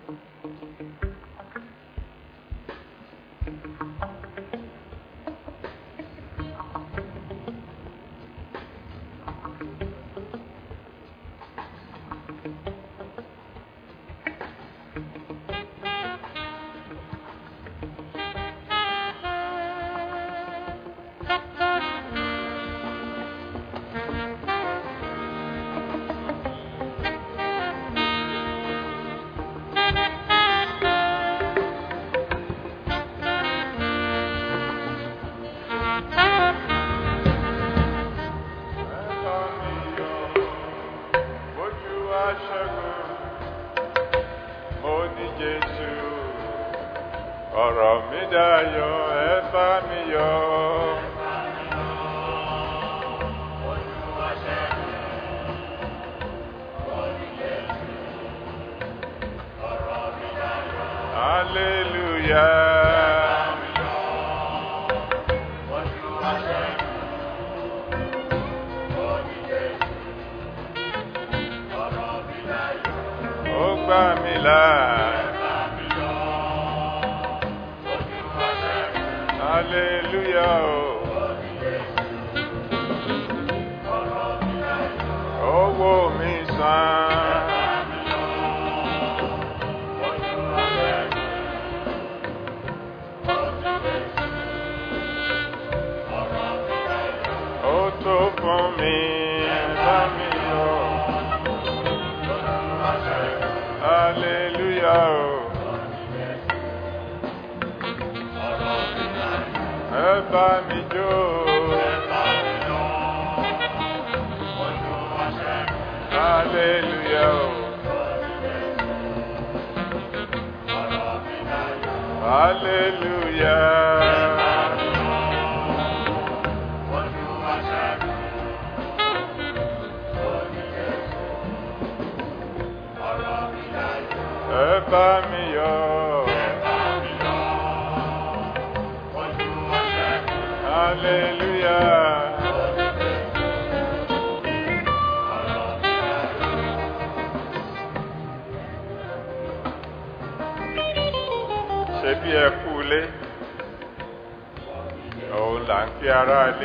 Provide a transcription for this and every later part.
ọ̀rọ̀ mi dayọ̀ ẹ bá mi yọ̀. Hallelujah. Ó gbà mí là. Hallelujah. Owó mi sàn. Ó tó fún mi bá mi lọ. Hallelujah. Ẹ bá mi jó. Hallelujah. Hallelujah. Ẹ bá mi yọ̀. Hallelujah. Ṣé bí ẹ kú ilé? Òun là ń kí ará ilé.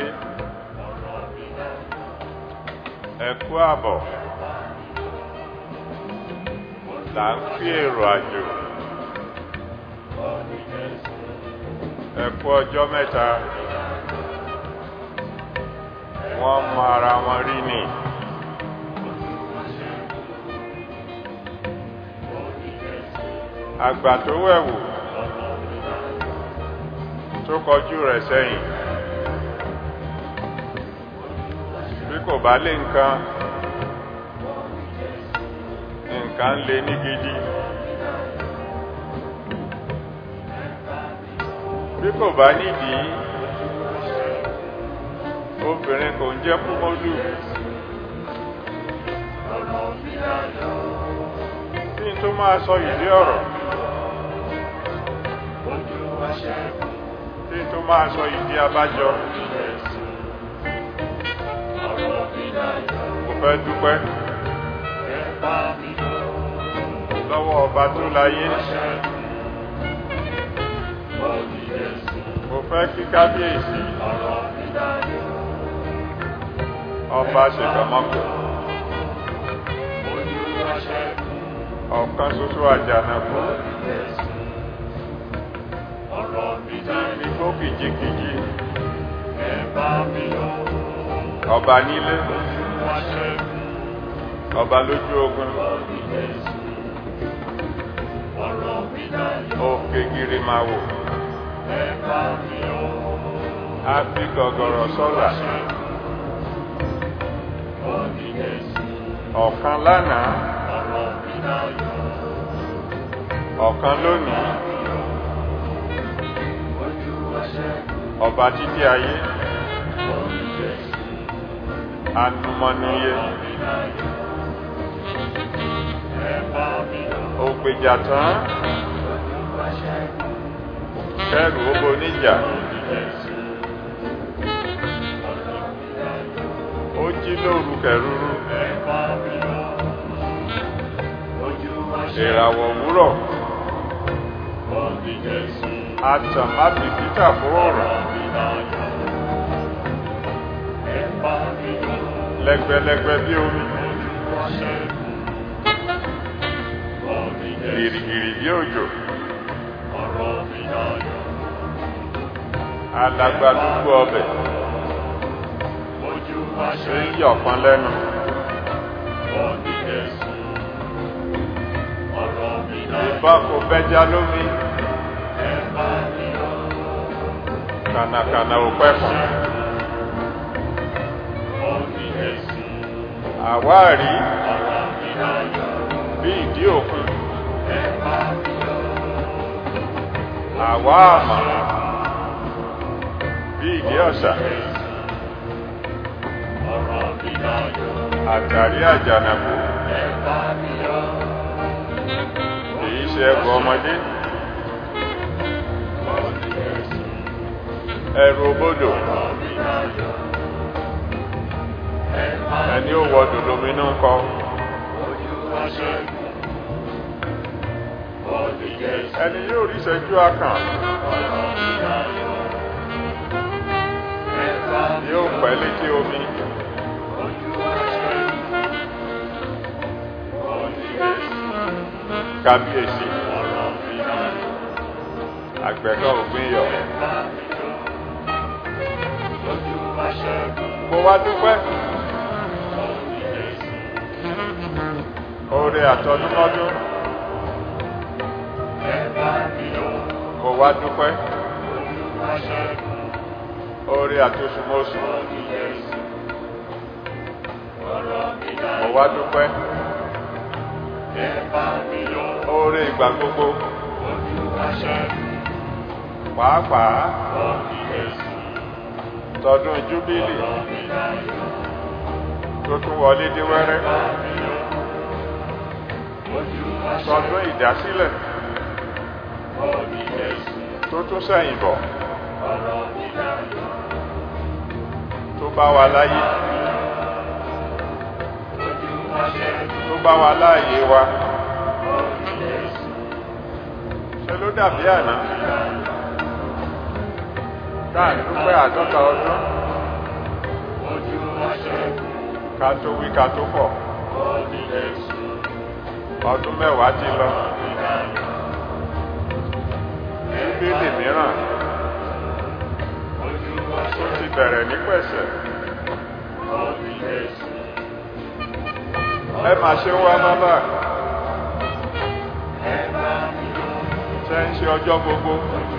Ẹ kú àbọ̀. Là ń kí èrò àjò. Ẹ kú ọjọ́ mẹ́ta. Wọ́n mọ ara wọn rí ni. Àgbà tó wẹ̀wù tó kọjú rẹ̀ sẹ́yìn. Bí kò bá lé nǹkan, nǹkan lè ní gidi. Bí kò bá nídìí, obìnrin kò ń jẹ́ kúmọ́lù. Kí n tó máa sọ ìdí ọ̀rọ̀. Kí n tó máa sọ ìdí abájọ. Mo fẹ́ dúpẹ́ lọ́wọ́ ọba tó láyé. Mo fẹ́ kí kábíyèsí ọba ṣèkàmọ́kù. Ọ̀kan ṣoṣo àjànàkú. Igbó kìjikìji. Ọba nílé. Ọba lójú ogun. Òkè gírí máa wò. A fi gọ̀gọ̀rọ̀ sọ́là. Ọ̀kan lánàá. Ọ̀kan lónìí. Ọba títí ayé. Anumọ́niyé. Ògbèjà tán. Kẹ́rù obo níjà. Ó jí lóru kẹrúrú. ìràwọ̀ òwúrọ̀ àtàn má bìkítà fóòrùn lẹ́gbẹ̀lẹ́gbẹ̀ bí omi gìrìgìrì bí òjò alàgbàdúgbò ọbẹ̀ ṣe ń yọ̀ kan lẹ́nu ìbá kò bẹ́já lómi kànàkànà ò pẹ́kùn àwárí bí ìdí òkun àwa àmà bí ìdí ọ̀sà àtàrí àjànàkú èyí ṣe ẹgbọ ọmọdé ẹrù obodò ẹni ó wọdò lóminú kọ ẹni yóò rí ìṣẹ́jú akàn yóò pẹ́ létí omi kábíyèsí àgbẹ̀kọ́ ògbín yọ mo wá dúpẹ́ oore àtọdúnmọ́dún mo wá dúpẹ́ oore àtosùmọ́sù mo wá dúpẹ́ oore ìgbà gbogbo pàápàá tọdún júbílì tó tún wọlé dé wẹ́rẹ́ tọdún ìdásílẹ̀ tó tún sẹ́yìn bọ̀ tó bá wa láyé tó bá wa láàyè wa ṣe ló dàbí àná káà dúpẹ́ àádọ́ta ọdún ká tó wí ká tó pọ̀ ọdún mẹ́wàá ti lọ bíbélì mìíràn tó ti bẹ̀rẹ̀ ní pẹ̀sẹ̀ ẹ máa ṣe wá bábà ṣe ń ṣe ọjọ́ gbogbo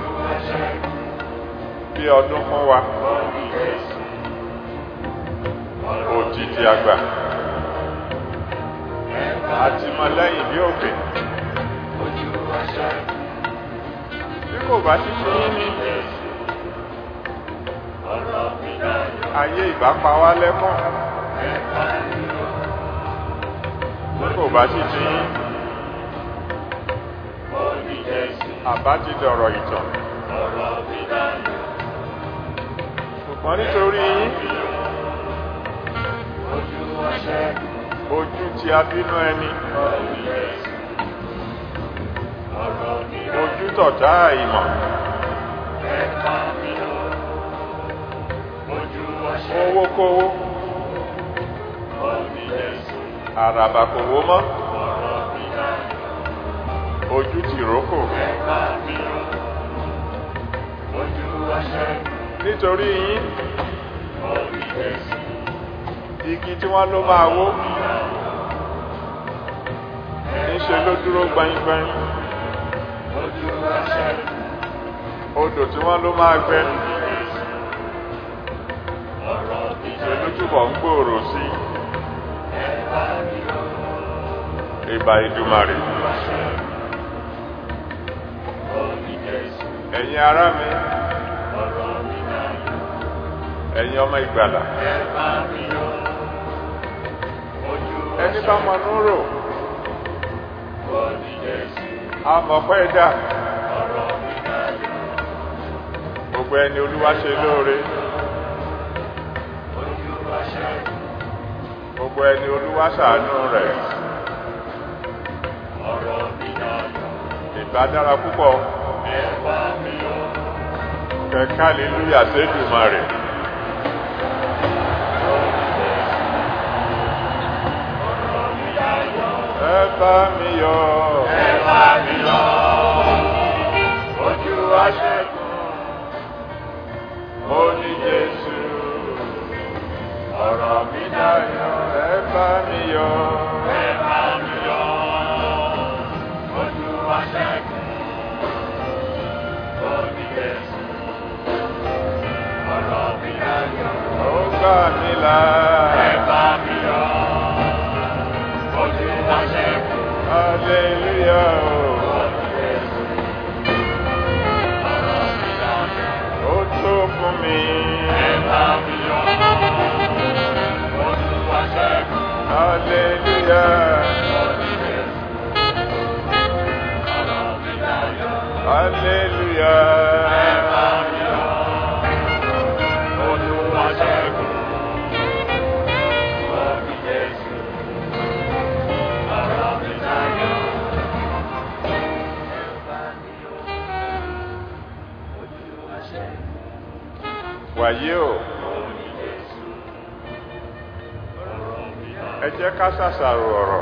bí ọdún fún wa òjìji àgbà àti mọ̀lẹ́yìn bí òkè bí kò bá ti ṣe yín ní ayé ìbá pa wá lẹ́kọ̀ọ́ bí kò bá ti ṣe yín àbá ti dọ̀rọ̀ ìtàn ṣùgbọ́n nítorí yín ojú tí a bínú ẹni ojú tọ̀tá ìmọ̀ owó kówó àràbà kò wó mọ́ ojú tìrókò nítorí yín igi tí wọ́n ló máa wó níṣe ló dúró gbaingbain odò tí wọ́n ló máa gbẹ́ ṣe ló túbọ̀ ń gbòòrò sí ìbà ìdùmarè ẹ̀yin ará mi ẹ̀yin ọmọ ìgbàlà ẹni bá mọ núrò amọ̀pẹ́ dà gbogbo ẹni olúwa ṣe lóore gbogbo ẹni olúwa ṣàánú rẹ̀ ìbá dára púpọ̀ ẹ bá mi yọ. kẹ̀kẹ́ hallelujah sẹ́dùmarè. ẹ bá mi yọ̀ Ẹ bá mi yọ. Ojú aṣẹ́gun. mo ní Jésù Ọ̀rọ̀ mi dayọ̀. ẹ bá mi yọ̀ Ẹ bá mi yọ. Ojú aṣẹ́gun. Omi Jésù. Ọ̀rọ̀ mi dayọ̀. ó gbà mí là Ẹ bá mi yọ. Ojú aṣẹ́gun. hallelujah Omi Jésù. Ọ̀rọ̀ mi dayọ̀. ó tó fún mi Ẹ bá mi yọ. Ojú aṣẹ́gun. hallelujah Omi Jésù. Ọ̀rọ̀ mi dayọ̀. hallelujah wàyí o ẹ jẹ́ ká ṣàṣàrò ọ̀rọ̀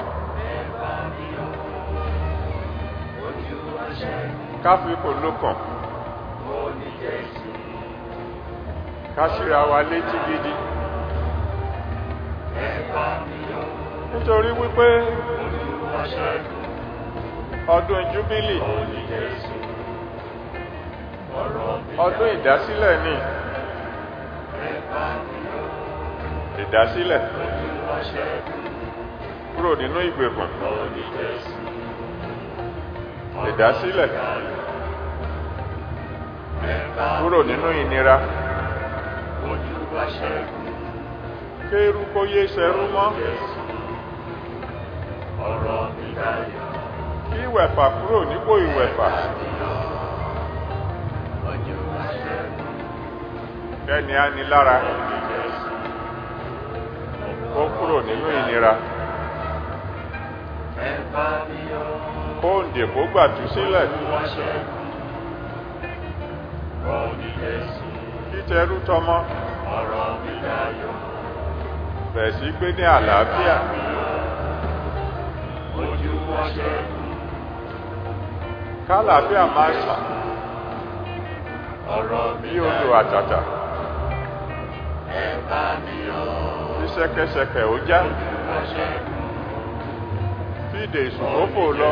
ká fi kò lókàn ká ṣíra wa létí gidi nítorí wípé ọdún júbílì ọdún ìdásílẹ̀ ni ìdásílẹ̀ kúrò nínú ìgbèkùn ìdásílẹ̀ kúrò nínú ìnira kéérú kó yé ṣẹrú mọ́ kí ìwẹ̀fà kúrò nípò ìwẹ̀fà kẹ́ni á ní lára kó kúrò nínú ìnira kó ǹdè kó gbàtú sílẹ̀ kí tẹrú tọmọ bẹ̀ sí gbé ní àlàáfíà kálàáfíà máa ṣà bí odò àtàtà bí ṣẹ̀kẹ̀ṣẹ̀kẹ̀ ó já bí ìdè ìsùnmọ́fò lọ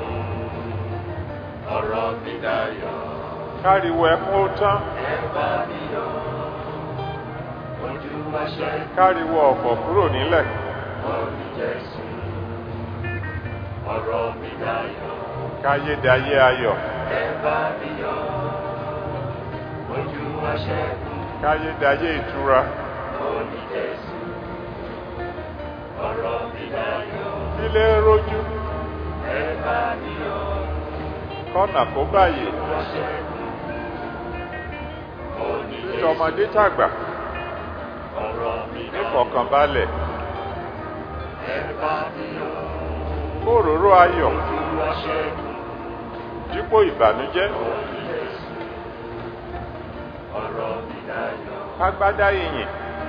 káriwo ẹkún ó tán káriwo ọ̀fọ̀ kúrò nílẹ̀ káyédayé ayọ̀ káyédayé ìtura kílé rójú kọ́nà kó báyìí títọmọdé tàgbà nífọ̀kànbalẹ̀ kóróró ayọ̀ dípò ìbànújẹ́ kágbádá ìyìn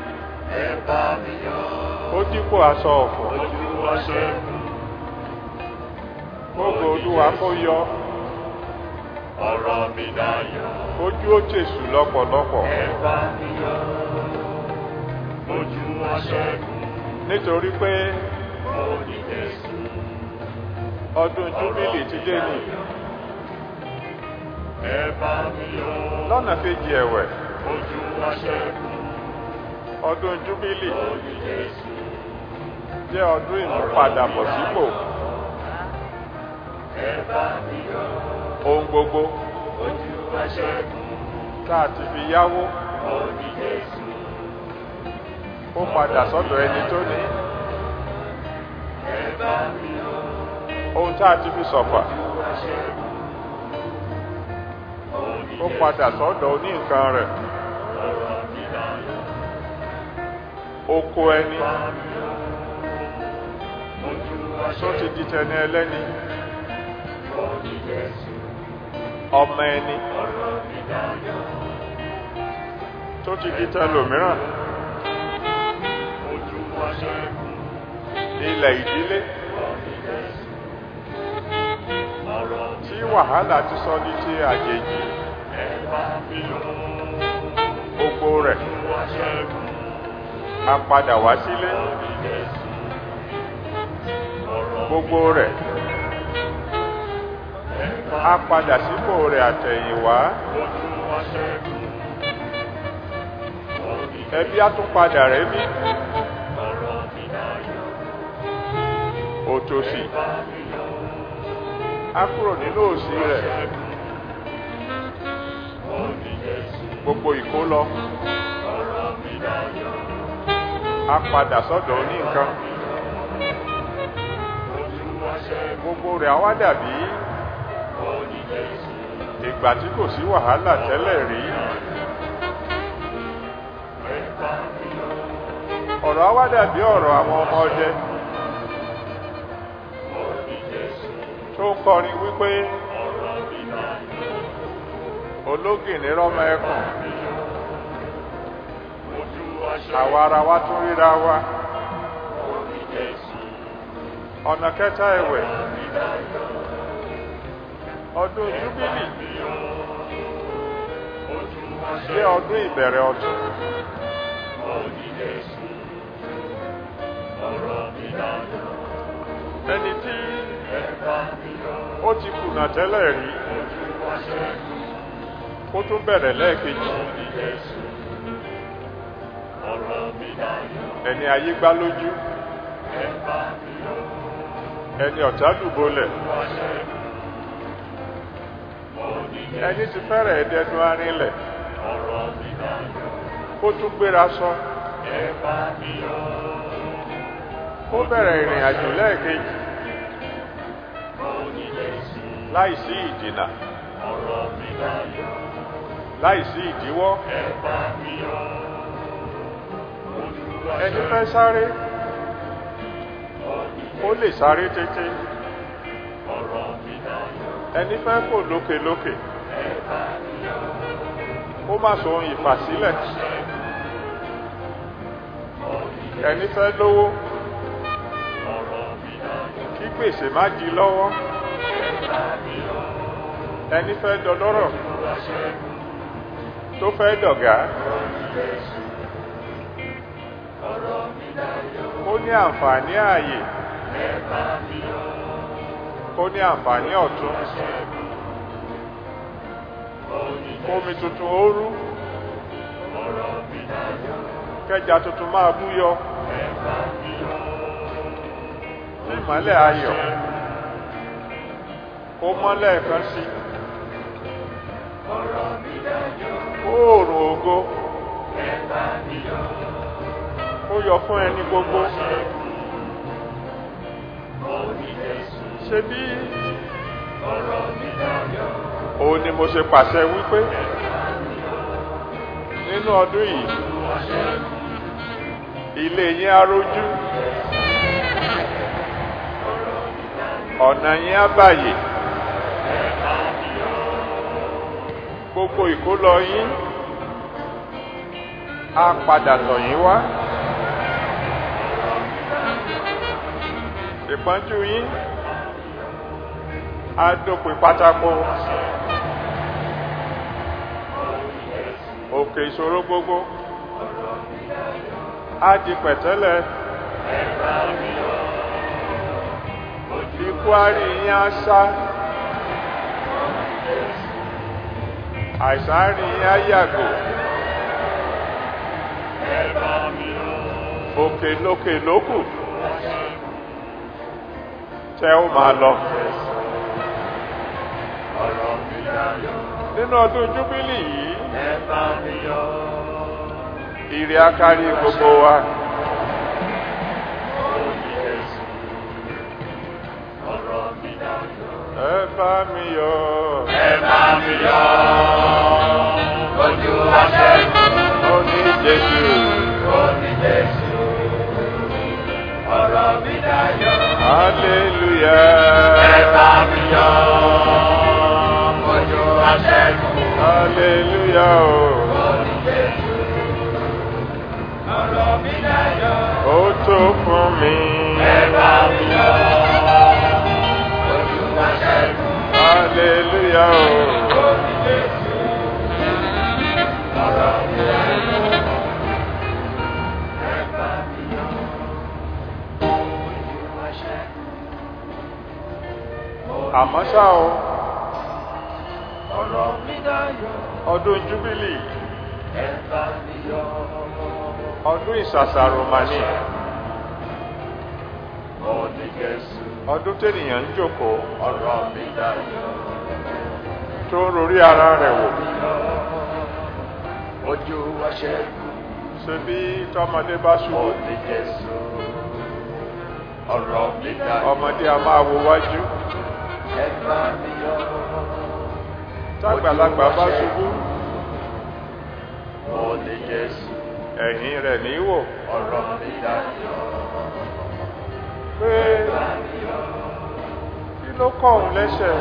ó dípò aṣọ ọ̀fọ̀ kógo olúwa kó yọ Ọ̀rọ̀ mi dayọ̀, ojú ó tèṣù lọ́pọ̀lọpọ̀ ẹ bá mi yọ̀, ojú aṣẹ́gun, nítorí pé mo ní Jésù. ọdún júbílì ti dé ní Ẹ bá mi yọ̀, lọ́nà kejì ẹ̀wẹ̀ ojú aṣẹ́gun, ọdún júbílì mo ní Jésù. jẹ́ ọdún ìmúpadàbọ̀sípò Ẹ bá mi yọ̀, ohun gbogbo ojú aṣẹ́gun, tá a ti fi yáwó mo ní Jésù. ó padà sọ́dọ̀ ẹni tó ní Ẹ bá mi yọ̀, ohun tá a ti fi sọ̀fà ojú aṣẹ́gun, mo ní ó padà sọ́dọ̀ oní nǹkan rẹ̀ ọ̀rọ̀ mi dayọ̀. oko ẹni Ojú tó ti di tẹni ẹlẹ́ni ní Jésù, ọmọ ẹni ọ̀rọ̀ mi dayọ̀. tó ti di tẹlòmíràn Ojú wa ṣẹ́gun, ilẹ̀ ìdílé ọ̀rọ̀ ní Jésù. Ọ̀rọ̀ mi tí wàhálà ti sọ ní ti àjèjì ẹ bá mi yọ̀. gbogbo rẹ̀ Ojú wa ṣẹ́gun, a padà wá sílé ọ̀rọ̀ ní Jésù. Ọ̀rọ̀ gbogbo rẹ̀ ẹ bá a padà sípò rẹ̀ àtẹ̀yìnwá ojú wa ṣẹ́gun. Ọ̀rọ̀ ní ẹbí á tún padà rẹ̀ bí ọ̀rọ̀ mi dayọ̀. òtòṣì Bá mi yọ̀. á kúrò nínú òṣì rẹ̀ Ọ̀rọ̀ ní Jésù. gbogbo ìkólọ Ọ̀rọ̀ mi dayọ̀. á padà sọ́dọ̀ oní nǹkan Ojú wa ṣẹ́gun, gbogbo rẹ̀ á wá dàbí ọ̀rọ̀ ní Jésù. ìgbà tí kò sí wàhálà tẹ́lẹ̀ rí Ẹ bá mi yọ̀. ọ̀rọ̀ á wá dàbí ọ̀rọ̀ àwọn ọmọ ọdẹ Ọ̀rọ̀ ní Jésù. tó ń kọrin wípé Ọ̀rọ̀ mi dayọ̀. ológìní rọ́mọ ẹkùn Ojú wa ṣẹ́gun, àwa ara wa tún ríra wa ọ̀rọ̀ ní Jésù. ọ̀nà kẹta ẹ̀wẹ̀ Ọ̀rọ̀ mi dayọ̀. ọdún júbílì Ojú wa jẹ́ ṣẹ́gun, ọdún ìbẹ̀rẹ̀ ọdún ọ̀rọ̀ ní Jésù. Ọ̀rọ̀ mi dayọ̀. ẹni tí Ẹ bá mi yọ̀. ó ti kùnà tẹ́lẹ̀ rí Ojú wa ṣẹ́gun, kó tún bẹ̀rẹ̀ lẹ́ẹ̀kejì ọ̀rọ̀ ní Jésù. Ọ̀rọ̀ mi dayọ̀. ẹni ayé gbá lójú Ẹ bá mi yọ̀. ẹni ọ̀tá dùbọlẹ̀ Wa ṣẹ́gun, ọ̀rọ̀ ní Jésù. ẹni tí fẹ́rẹ̀ ẹ̀dẹ́nu arinlẹ̀ Ọ̀rọ̀ mi dayọ̀. kó tún gbéra sọ Ẹ bá mi yọ̀. kó bẹ̀rẹ̀ ìrìn àjò lẹ́ẹ̀kejì Ọ̀rọ̀ ní Jésù. láìsí ìdìnà Ọ̀rọ̀ mi dayọ̀. láìsí ìdíwọ́ Ẹ bá mi yọ̀. Ojú wa ẹni ṣẹ́gun, fẹ́ sáré ọ̀rọ̀ ní ó lè sáré tètè ọ̀rọ̀ mi dayọ̀. ẹni fẹ́ kò lókèlókè Ẹ bá mi yọ̀. ó má so ohun ìfàsílẹ̀ Ọ̀rọ̀ ní ẹni fẹ́ lówó ọ̀rọ̀ mi dayọ̀. kí gbèsè má di lọ́wọ́ Ẹ bá mi yọ̀. ẹni fẹ́ dọlọ́rọ̀ Ojú wa ṣẹ́gun, tó fẹ́ dọ̀gá ọ̀rọ̀ ní Jésù. Ọ̀rọ̀ mi dayọ̀. ó ní àǹfààní ààyè Ẹ bá mi yọ̀. ó ní àǹfààní ọ̀tún Ṣẹ́gun, ọ̀rọ̀ ní kómi tuntun ó rú ọ̀rọ̀ mi dayọ̀. kẹja tuntun máa búyọ Ẹ bá mi yọ̀. tí ìmọ́lẹ̀ ayọ̀ ó mọ́lẹ̀ kan sí Ọ̀rọ̀ mi dayọ̀. oòrùn ògo Ẹ bá mi yọ̀. ó yọ fún ẹni gbogbo Ọ̀rọ̀ ní Jésù. ṣe bí Ọ̀rọ̀ mi dayọ̀. òun ni mo ṣe pàṣẹ wípé nínú ọdún yìí Olúwa ṣẹ́gun, ilé yín á rójú ọ̀nà yín á bàyè ẹ bá mi yọ̀. gbogbo ìkólọ yín á padà tọ̀ yín wá ìpọ́njú yín á dópin pátákó òkè ìṣòro gbogbo á di pẹ̀tẹ́lẹ̀ Ẹ bá mi yọ̀. Ojú ikú á rí yín á sá àìsàn á rí yín á yàgò ẹ bá mi yọ̀. òkè lókè lókù tẹ ó máa lọ Ọ̀rọ̀ mi dayọ̀. nínú ọdún júbílì yìí Ẹ bá mi yọ̀. ìrì akárí gbogbo wa Orí Jésù. Ọ̀rọ̀ mi dayọ̀. ẹ bá mi yọ̀ Ẹ bá mi yọ̀. Ojú wa ṣẹ́gun. ó ní jésù Orí Jésù. Ọ̀rọ̀ mi dayọ̀. hallelujah Ẹ bá mi yọ̀ ojú aṣẹ́gun. hallelujah o. Orí Jésù. Ọ̀rọ̀ mi dayọ̀. ó tó fún mi. Ẹ bá mi yọ̀ ojú aṣẹ́gun. hallelujah o. Orí Jésù. Ọ̀rọ̀ mi dayọ̀. Ẹ bá mi yọ̀ ojú aṣẹ́gun. àmọ́ ṣá o Ọ̀rọ̀ mi dayọ̀. ọdún júbílì Ẹ bá mi yọ̀. ọdún ìsàsàrò màní Orí Jésù. ọdún tènìyàn ń jókòó Ọ̀rọ̀ mi dayọ̀. tó ń rorí ara rẹ̀ wò Ojú aṣẹ́gun. ṣe bí tọmọdé bá ṣubú Orí Jésù. Ọ̀rọ̀ mi dayọ̀. ọmọdé a máa wo wájú Ẹ bá mi yọ̀. tágbàlagbà bá ṣubú Orí Jésù. ẹ̀yìn rẹ̀ ní í wò Ọ̀rọ̀ mi dayọ̀. pé kí ló kọ̀ òun lẹ́sẹ̀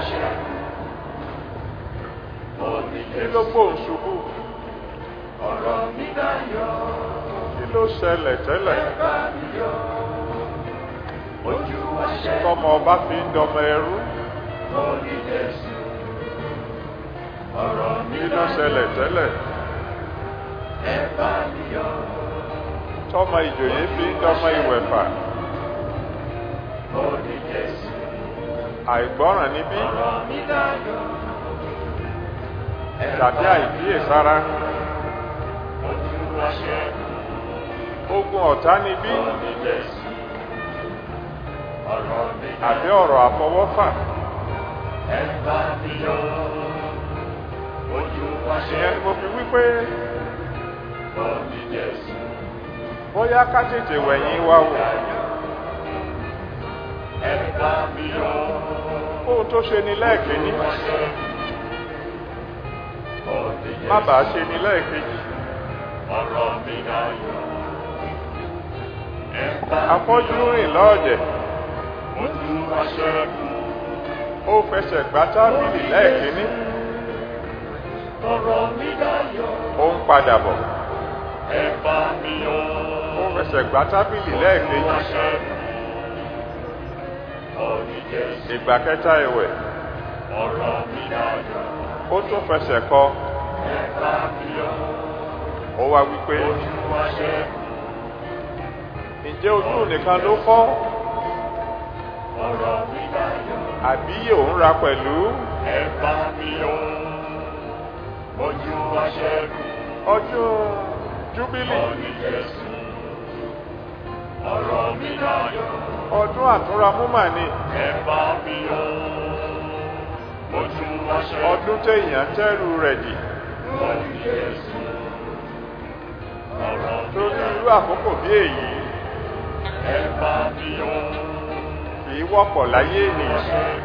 Orí kí ló Jésù. gbóhùn ṣubú Ọ̀rọ̀ mi dayọ̀. kí ló ṣẹlẹ̀ tẹ́lẹ̀ Ẹ bá mi yọ̀. Ojú aṣẹ́gun. tọmọ ọba fi ń dọmọ ẹrú Orí Jésù. Ọ̀rọ̀ mi kí ló dayọ̀. ṣẹlẹ̀ tẹ́lẹ̀ Ẹ bá mi yọ̀. tọmọ ìjòyè fi ń dọmọ ìwẹ̀fà Orí Jésù. àìgbọ́ràn níbí Ọ̀rọ̀ mi dayọ̀. Ẹ tàbí bá mi àìkíyèsára Ojú aṣẹ́gun. ogun ọ̀tá níbí Orí Jésù. Ọ̀rọ̀ mi àbí dayọ̀. ọ̀rọ̀ àfọwọ́fà Ẹ bá mi yọ̀. Ojú ìyẹn ni mo aṣẹ́gun. fi wípé Orí Jésù. bóyá ká tètè wẹ̀yìn wa wò Ẹ bá mi yọ̀. ohun tó ṣe ni lẹ́ẹ̀kejì Ojú aṣẹ́gun. Orí Jésù. má bàa ṣe ni lẹ́ẹ̀kejì Ọ̀rọ̀ mi dayọ̀. Ẹ bá mi afọ́jú yọ̀. rìn lọ́ọ̀dẹ̀ Ojú aṣẹ́gun. ó fẹsẹ̀ gbá tábìlì lẹ́ẹ̀kíní Ọ̀rọ̀ mi dayọ̀. ó ń padà bọ̀ Ẹ bá mi yọ̀. ó fẹsẹ̀ gbá tábìlì lẹ́ẹ̀kejì Ojú aṣẹ́gun. Orí Jésù. ìgbà kẹta ẹ̀wẹ̀ Ọ̀rọ̀ mi dayọ̀. ó tún fẹsẹ̀ kọ Ẹ bá mi yọ̀. ó wá wípé Ojú aṣẹ́gun. ǹjẹ́ ojú nìkan ló fọ́ Ọ̀rọ̀ mi dayọ̀. àbí òun ra pẹ̀lú Ẹ bá mi yọ̀. Ojú aṣẹ́gun. ọdún júbílì Orí Jésù. Ọ̀rọ̀ mi dayọ̀. ọdún àtúnramúmà ni Ẹ bá mi yọ̀. Ojú aṣẹ́gun. ọdún téèyàn tẹ́rù rẹ̀ dì Orí Jésù. Ọ̀rọ̀ mi tó ní dayọ̀. irú àkókò bí èyí Ẹ bá mi yọ̀. kì í wọ́pọ̀ láyé ènìyàn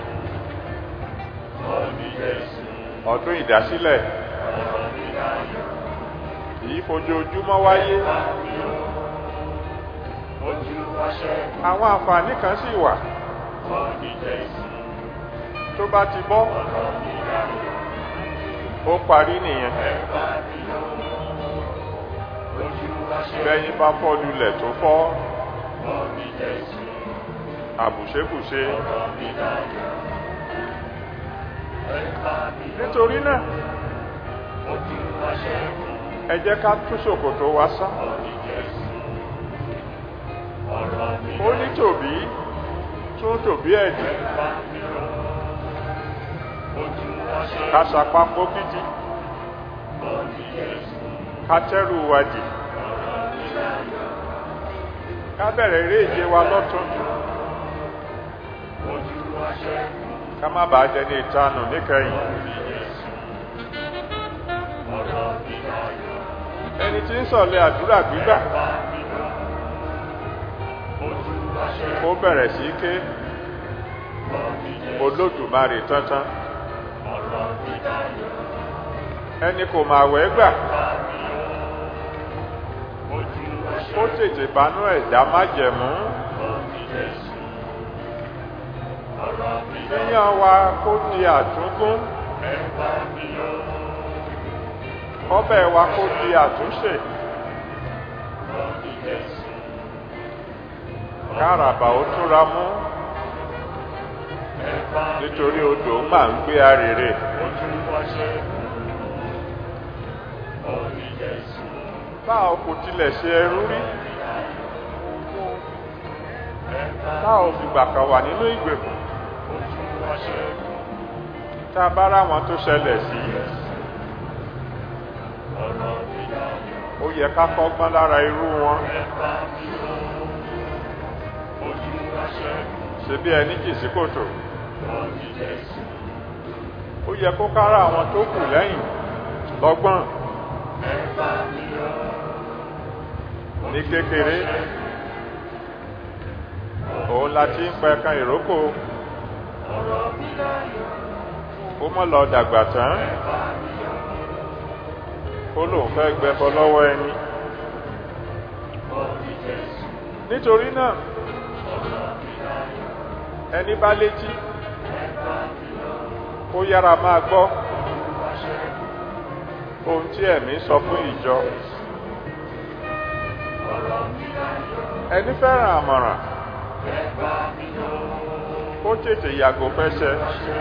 Orí Jésù. ọdún ìdásílẹ̀ Ọ̀rọ̀ mi dayọ̀. kì í fojoojúmọ́ wáyé Ẹ bá mi yọ̀. Ojú aṣẹ́gun. àwọn àǹfààní kan sì wà Orí Jésù. tó bá ti bọ́ Ọ̀rọ̀ mi dayọ̀. ó parí nìyẹn Ẹ bá mi yọ̀. Ojú aṣẹ́gun. bẹ́yìn bá fọ́ lulẹ̀ tó fọ́ Orí Jésù. àbùṣebùṣe Ọ̀rọ̀ mi dayọ̀. Ẹ bá mi yọ̀. nítorí náà Ojú aṣẹ́gun. ẹ jẹ́ ká tún ṣòkòtò wa sán Orí Jésù. Ọ̀rọ̀ mi ó ní tòbí tún tòbí ẹ̀dì Ẹ bá mi yọ̀. Ojú aṣẹ́gun. ká sapá pókìtì Orí Jésù. ká tẹ́rù wa dì Ọ̀rọ̀ mi dayọ̀. ká bẹ̀rẹ̀ eré ìje wa lọ́tún Ojú aṣẹ́gun. ká má bàa dẹni ìtanù níkẹyìn Orí Jésù. Ọ̀rọ̀ mi dayọ̀. ẹni tí ń sọ̀lẹ̀ àdúrà gbígbà Ẹ bá mi yọ̀. Ojú aṣẹ́gun. ó bẹ̀rẹ̀ sí í ké Orí Jésù. olódùmarè tántán Ọ̀rọ̀ mi dayọ̀. ẹni kò máa wẹ́ gbà Bá mi yọ̀. Ojú ó aṣẹ́gun. tètè banú ẹ̀dá májẹ̀mú Orí Jésù. ọ̀rọ̀ mi yíyan wa kó di àtúngún ẹ bá mi yọ̀. ọbẹ̀ wa kó di àtúnṣe Lọ́ọ̀dì Jésù, káràbà ó túra mú ẹ bá mi nítorí odò máa ń gbé arèrè ojú wa ṣẹ́gun. Lọ́ọ̀dì Jésù, bá a kò tilẹ̀ ṣe ẹrú rí ẹ bá tá ò fìgbà kan wà nínú ìgbèkùn ojú wa ṣẹ́gun. tá a bá ráwọn tó ṣẹlẹ̀ sí Ọ̀rọ̀ mi dayọ̀, ó yẹ ká kọ́gbọ́n lára irú wọn ẹ bá mi yọ̀. Ojú wa ṣẹ́gun. ṣe bí ẹni jì sí kòtò Lọ́ọ̀dì Jésù, ó yẹ kó kára àwọn tó kù lẹ́yìn lọ́gbọ́n ẹ bá mi yọ̀. ní kékeré òun la ti ń pẹ̀kan ìrókò Ọ̀rọ̀ mi dayọ̀, ó mọ́ lọ dàgbà tán ẹ bá mi yọ̀. ó lóun fẹ́ gbẹbọ lọ́wọ́ ẹni Lọ́ọ̀dì Jésù, nítorí náà ọ̀rọ̀ mi dayọ̀, ẹni bá létí ẹ bá mi yọ̀. kó yára máa gbọ́ Ojú wa ṣẹ́gun. ohun tí ẹ̀mí sọ fún ìjọ Ọ̀rọ̀ mi dayọ̀, ẹni fẹ́ràn àmọ̀ràn ẹ bá mi yọ̀. kó tètè yàgò fẹ́ṣẹ̀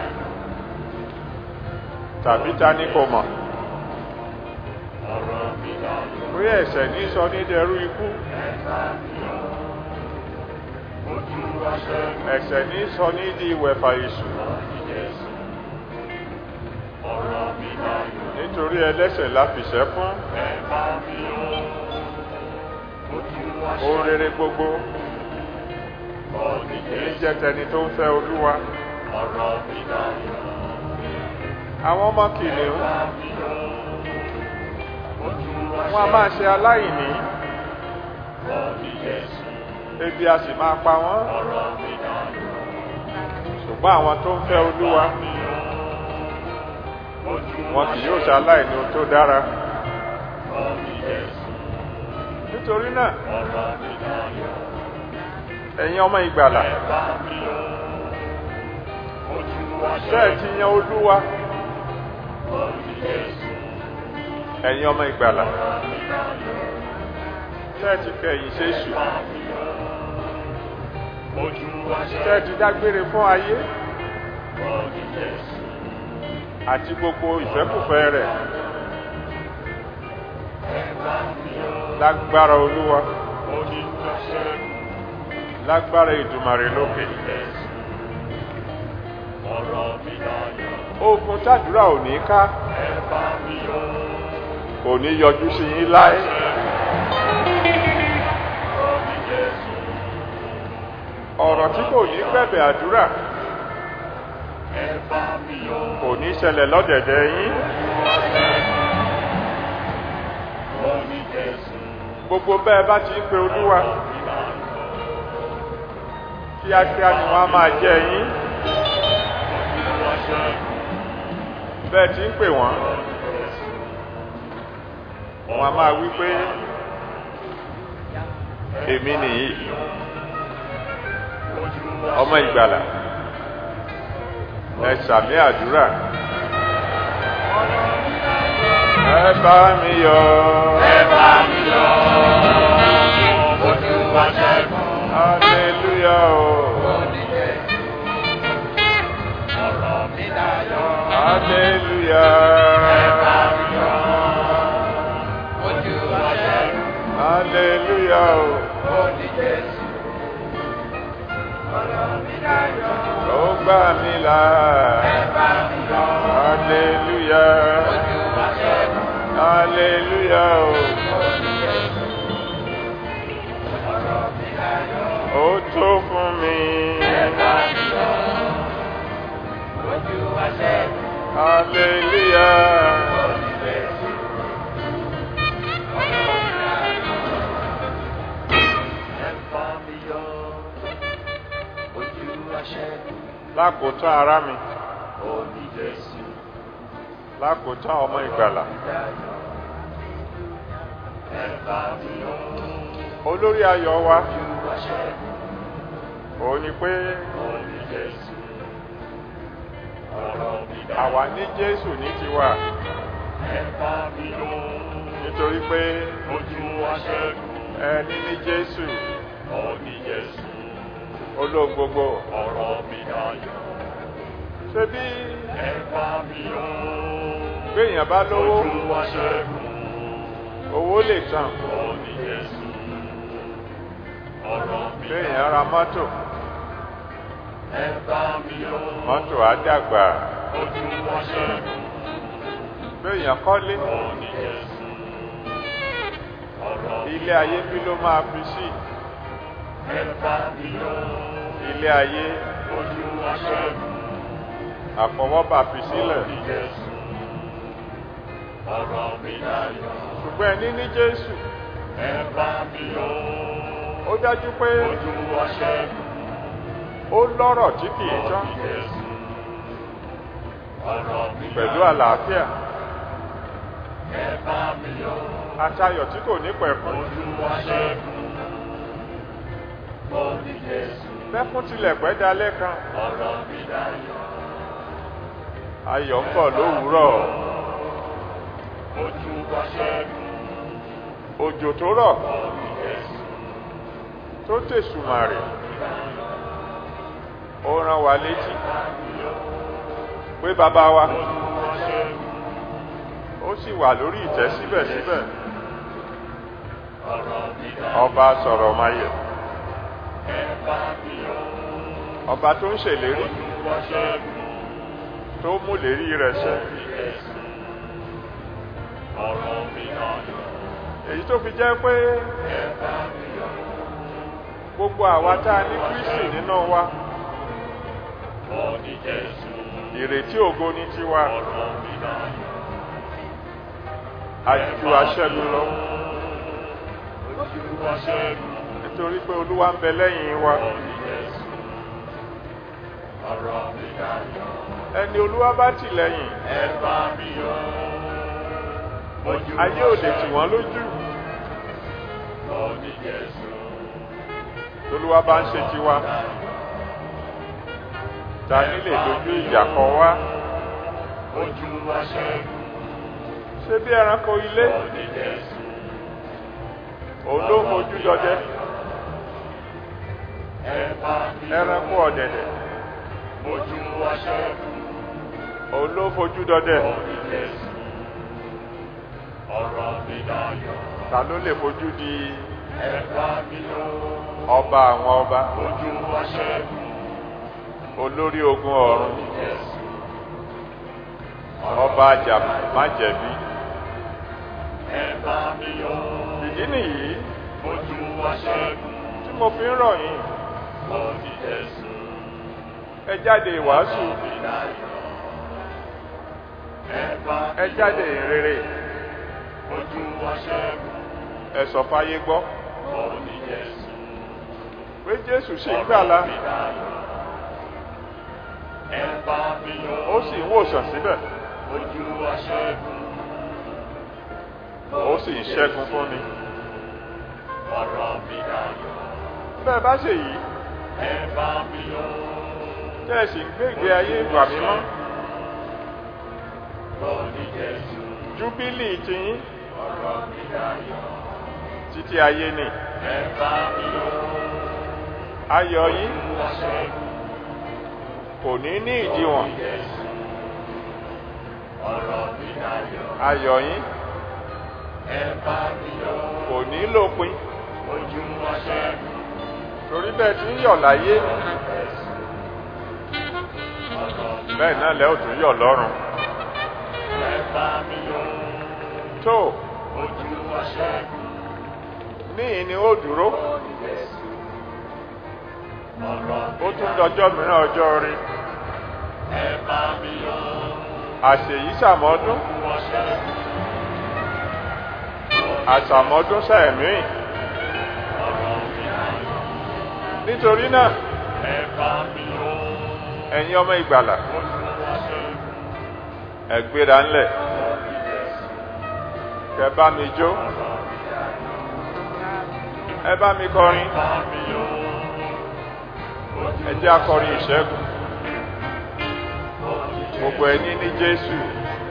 tàbí ta ní kò mọ̀ Ọ̀rọ̀ mi dayọ̀, pé ẹ̀ṣẹ̀ ní sọ ní dẹrú ikú ẹ bá mi yọ̀. Ojú wa ṣẹ́gun. ẹ̀ṣẹ̀ ní sọ ní di ìwẹ̀fà èṣù Lọ́ọ̀dì Jésù, ọ̀rọ̀ mi dayọ̀, nítorí ẹlẹ́ṣẹ̀ la fìṣẹ́ fún ẹ bá mi yọ̀. Ojú wa ohun ṣẹ́gun. rere gbogbo Lọ́ọ̀dì ní Jésù, jẹ́ tẹni tó ń fẹ́ olúwa ọ̀rọ̀ mi dayọ̀, àwọn ọmọ kìnìún bá mi yọ̀. Ojú wa wọn a máa ṣe aláìní Lọ́ọ̀dì Jésù, ebi a sì máa pa wọ́n ọ̀rọ̀ mi dayọ̀, ṣùgbọ́n àwọn tó ń fẹ́ olúwa mi yọ̀. Ojú wọn kì yóò ṣe aláìní ohun tó dára Lọ́ọ̀dì Jésù, nítorí náà ọ̀rọ̀ mi dayọ̀, ẹ̀yin ọmọ ìgbàlà ẹ bá mi yọ̀. Ojú wa bẹ́ẹ̀ ti yan olúwa Lọ́ọ̀dì Jésù, ẹ̀yin ọmọ ìgbàlà ọ̀rọ̀ mi dayọ̀, bẹ́ẹ̀ ti kẹ̀yìn ṣe èṣù bá mi yọ̀. Ojú wa bẹ́ẹ̀ ti dágbére fún ayé Lọ́ọ̀dì Jésù, àti gbogbo ìfẹ́kùfẹ́ rẹ̀ ẹ bá mi yọ̀. lágbára olúwa Ojú wa ṣẹ́gun. lágbára ìdùmarè lókè Jésù, ọ̀rọ̀ mi dayọ̀, ogun tàdúrà ò ní ká ẹ bá mi yọ̀. kò ní yọjú sí yín láé Ọ̀rọ̀ mi Jésù, ọ̀rọ̀ tí kò ní bẹ̀bẹ̀ àdúrà ẹ bá mi yọ̀. kò ní ṣẹlẹ̀ lọ́dẹ̀dẹ̀ yín Ọ̀rọ̀ mi Jésù, gbogbo bẹ́ẹ̀ bá ti ń pe olúwa ọ̀rọ̀ mi dayọ̀, kíákíá ni wọ́n á máa jẹ́ yín ojú wa ṣẹ́gun. bẹ́ẹ̀ ti ń pè wọ́n Ọ̀rọ̀ mi Jésù, wọ́n á máa wí pé èmi nìyí ojú wa ọmọ ìgbàlà ẹ sàmì àdúrà ẹ bá mi yọ̀ ẹ bá mi yọ̀. Ojú wa ṣẹ́gun. hallelujah o Ọ̀rọ̀ mi dayọ̀, hallelujah ẹ bá mi yọ̀. Ojú wa ṣẹ́gun. hallelujah o Lọ́ọ̀dì Jésù, ọ̀rọ̀ mi dayọ̀, ó gbà mí là ẹ bá mi yọ̀. hallelujah Ojú wa ṣẹ́gun. hallelujah o Lọ́ọ̀dì Jésù, ọ̀rọ̀ mi dayọ̀, ó tó fún mi ẹ bá mi yọ̀. Ojú wa ṣẹ́gun. hallelujah Lọ́ọ̀dì Jésù, ọ̀rọ̀ mi dayọ̀, ẹ bá mi yọ̀. Ojú wa ṣẹ́gun. lákòótán ara mi Lọ́ọ̀dì Jésù, lákòótán ọmọ ìgbàlà ẹ bá mi yọ̀. olórí ayọ̀ wa Ojú wa ṣẹ́gun. òun ni pé Lọ́ọ̀dì Jésù, ọ̀rọ̀ mi dá. àwa ní jésù ní tiwa Ẹ bá mi yọ̀, nítorí pé ojú aṣẹ́gun, ẹni ní jésù ó ní Jésù. olóhùn gbogbo Ọ̀rọ̀ mi dayọ̀. ṣé bí Ẹ bá mi yọ̀, béèyàn bá lówó ojú aṣẹ́gun, owó lè tàn ó ní Jésù. Ọ̀rọ̀ mi béèyàn ra mọ́tò Ẹ bá mi yọ̀, mọ́tò á dàgbà ojú aṣẹ́gun, béèyàn kọ́lé ó ní Jésù. Ọ̀rọ̀ mi ilé ayé bí ló máa fi sí Ẹ bá mi yọ̀, ilé ayé ojú aṣẹ́gun, àfọwọ́bà fi sílẹ̀ ó ní Jésù. Ọ̀rọ̀ mi dayọ̀. ṣùgbọ́n ẹni ní jésù Ẹ bá mi yọ̀, ó dájú pé ojú aṣẹ́gun, ó lọ́rọ̀ tí kì í ó tán ní Jésù. Ọ̀rọ̀ mi pẹ̀lú dayọ̀. àlàáfíà Ẹ bá mi yọ̀, àtayọ̀ tí kò ní pẹ̀kun ojú aṣẹ́gun, ó ní Jésù. bẹ́kún tilẹ̀ pẹ́ dalẹ́ kan Ọ̀rọ̀ mi dayọ̀. ayọ̀ ń bọ̀ lówùúrọ̀ Ojú aṣẹ́gun, òjò tó rọ̀ ó ní Jésù. tó tèṣùmàrè ó rán wa létí pé bàbá wa Ojú aṣẹ́gun, ó sì wà lórí ìtẹ́ síbẹ̀síbẹ̀ ọ̀rọ̀ mi dayọ̀. ọba sọ̀rọ̀ mayẹ̀ Ẹ bá mi yọ̀, ọba tó ń ṣèlérí ojú aṣẹ́gun, tó mú lérí rẹ̀ ṣẹ ó ní Jésù. Ọ̀rọ̀ mi dayọ̀. èyí tó fi jẹ́ pé Ẹ bá mi yọ̀, gbogbo àwa tá a ní kristi nínú wa ó ní Jésù. ìrètí ògo ní tiwa Ọ̀rọ̀ mi dayọ̀. àjù aṣẹ́gun lọ Ojú aṣẹ́gun, nítorí pé olúwa ń bẹ lẹ́yìn wa ó ní Jésù. Ọ̀rọ̀ mi dayọ̀. ẹni olúwa bá tì lẹ́yìn Ẹ bá mi yọ̀, ojú ayé ò lè tì wọ́n lójú ó ní Jésù. olúwa bá ń ṣe tiwa ta ní lè dojú ìjà kọ wá Ojú aṣẹ́gun, ṣé bí ẹranko ilé ó ní Jésù. òun ló fojú dọdẹ Ẹ bá mi yọ̀, ẹranko ọ̀dẹ̀dẹ̀ ojú aṣẹ́gun, òun ló fojú dọdẹ ó ní Jésù. Ọ̀rọ̀ mi dayọ̀. ta ló lè fojú di Ẹ bá mi yọ̀, ọba àwọn ọba ojú aṣẹ́gun, olórí ogun ọ̀run ní Jésù. ọba àjà májẹ̀bi Ẹ bá mi yọ̀, ìdí nìyí ojú aṣẹ́gun, tí mo fi ń rọ̀ yín ó ní Jésù. ẹ jáde ìwàásù Ọ̀rọ̀ mi dayọ̀. Ẹ bá ẹ mi jáde ìrere ojú aṣẹ́gun, ẹ sọ fáyé gbọ́ ó ní Jésù. pé jésù sì ń gbàlà Ọ̀rọ̀ mi dayọ̀. Ẹ bá mi yọ̀, ó sì ń wòsàn síbẹ̀ ojú aṣẹ́gun, ó sì ń ṣẹ́gun fúnni ọ̀rọ̀ mi dayọ̀. bẹ́ẹ̀ bá ṣe yìí Ẹ bá mi yọ̀, tẹ́ ẹ sì ń gbé ìgbé ayé ìgbà mímọ́ ó ní Jésù. júbílì tiyín Ọ̀rọ̀ mi dayọ̀. títí ayé ni Ẹ bá mi yọ̀, ayọ̀ yín ojú aṣẹ́gun, kò ní ní ìdíwọ̀n Jésù. Ọ̀rọ̀ mi dayọ̀. ayọ̀ yín Ẹ bá mi yọ̀, kò ní lópin ojú aṣẹ́gun, torí bẹ́ẹ̀ tí ń yọ̀ láyé Jésù. Ọ̀rọ̀ mi bẹ́ẹ̀ náà lẹ́ ò tún yọ̀ lọ́run ẹ bá mi yọ̀, tó ojú aṣẹ́gun, níyìn ni ó dúró Jésù. Ọ̀rọ̀ ó tún dọjọ́ mìíràn ọjọ́ rí ẹ bá mi yọ̀, àṣèyí sàmọ́dún ojú aṣẹ́gun, àṣàmọ́dún sẹ́ẹ̀mí ọ̀rọ̀ mi dayọ̀. nítorí náà Ẹ bá mi yọ̀, ẹ̀yin ọmọ ìgbàlà ojú aṣẹ́gun, ẹ gbéra ńlẹ̀ Jésù. kẹ bá mi jó ẹ bá mi kọrin Bá mi yọ̀, ojú ẹ jẹ́ akọrin ìṣẹ́gun aṣẹ́gun, gbogbo ẹni ní jésù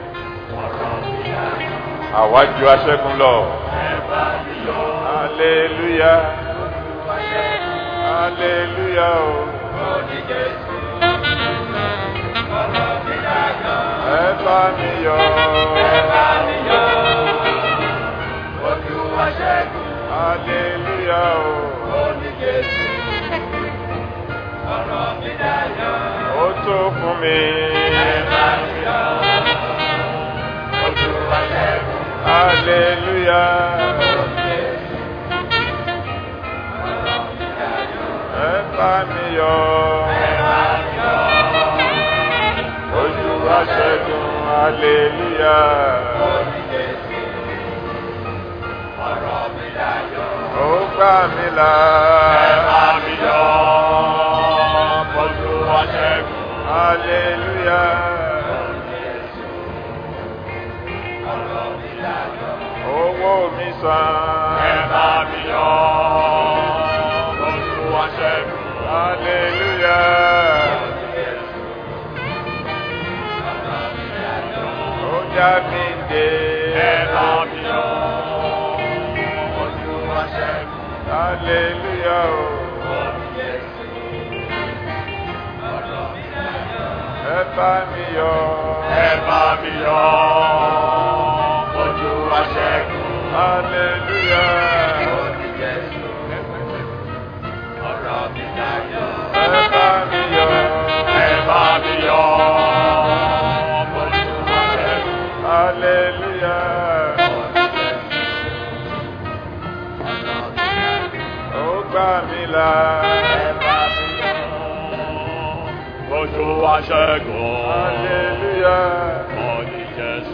àwa ju aṣẹ́gun lọ hallelujah hallelujah o ẹ bá mi yọ̀ hallelujah o ó tó fún mi hallelujah ẹ bá mi yọ̀ ojú wa ṣẹ́gun hallelujah. ó gbà mí là. hallelujah. owó mi san. hallelujah. ó já mi dé. hallelujah. ẹ bá mi yọ̀. hallelujah. ẹ bá mi yọ̀. hallelujah. ó gbà mí là. Ojú wa ṣẹ́gun. hallelujah. Ọ̀ní Jésù.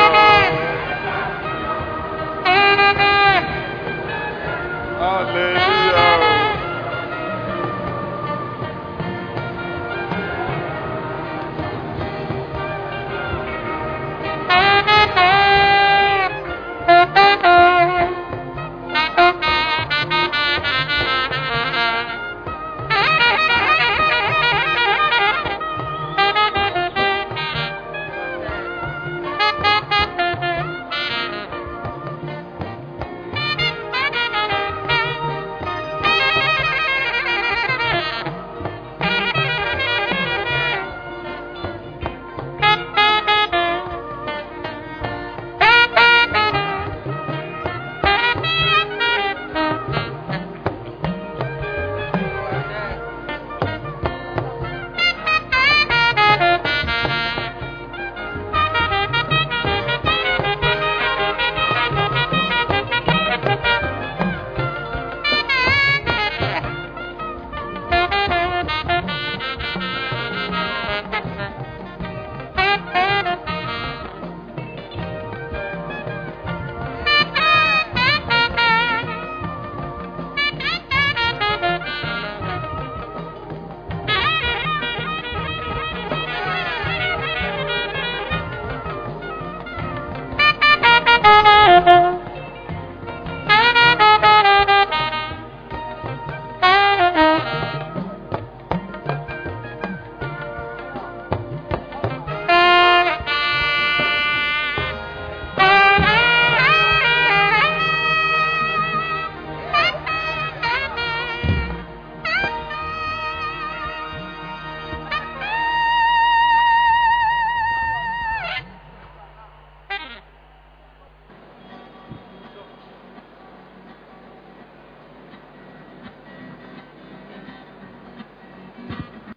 Hallelujah.